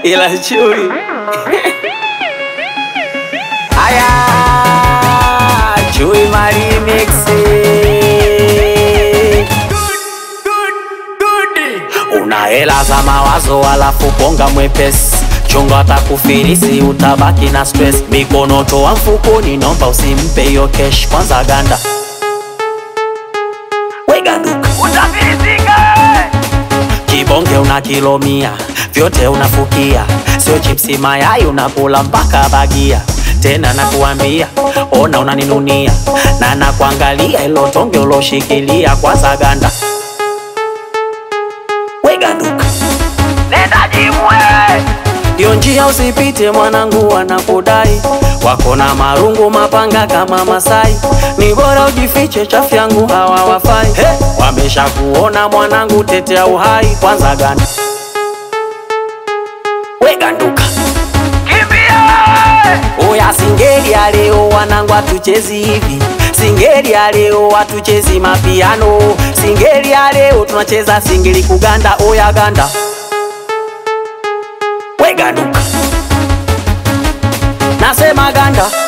ila chui aya chui marimixi una hela za mawazo alafu bonga mwepesi chunga atakufilisi utabaki na stress mikono toa mfukoni nomba usimpe hiyo kesh kwanza ganda weganduka kibonge una kilo mia vyote unafukia sio chipsi mayai unakula mpaka bagia tena nakuambia ona unaninunia na nakuangalia ilo tonge uloshikilia kwanza ganda weganduka Iyo njia usipite mwanangu, wanakudai wako na marungu mapanga kama Masai, ni bora ujifiche, chafu yangu hawa wafai. Hey, wamesha kuona mwanangu, tetea uhai kwanza, ganda we ganduka Oya singeli ya leo wanangu atuchezi hivi Singeli ya leo atuchezi mapiano Singeli ya leo tunacheza singeli kuganda Oya ganda we ganduka Nasema ganda